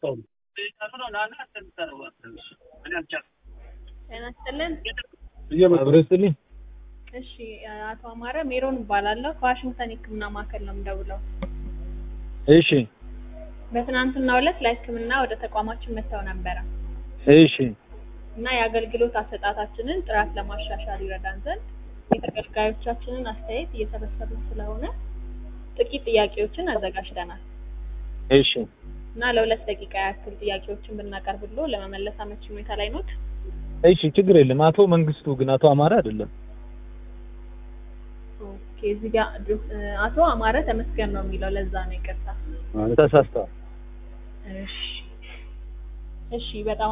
ጤና ይስጥልን። አብሮ ይስጥልኝ። እሺ አቶ አማረ ሜሮን እባላለሁ ከዋሽንግተን የህክምና ማዕከል ነው የምደውለው። እሺ በትናንትናው ዕለት ለህክምና ወደ ተቋማችን መጥተው ነበረ እሺ እና የአገልግሎት አሰጣጣችንን ጥራት ለማሻሻል ይረዳን ዘንድ የተገልጋዮቻችንን አስተያየት እየሰበሰብን ስለሆነ ጥቂት ጥያቄዎችን አዘጋጅተናል እሺ እና ለሁለት ደቂቃ ያክል ጥያቄዎችን ብናቀርብሎ ለመመለስ አመቺ ሁኔታ ላይ ኖት? እሺ ችግር የለም። አቶ መንግስቱ ግን አቶ አማረ አይደለም። ኦኬ እዚህ ጋር አቶ አማረ ተመስገን ነው የሚለው ለዛ ነው ይቅርታ። ተሳስተዋል። እሺ እሺ በጣም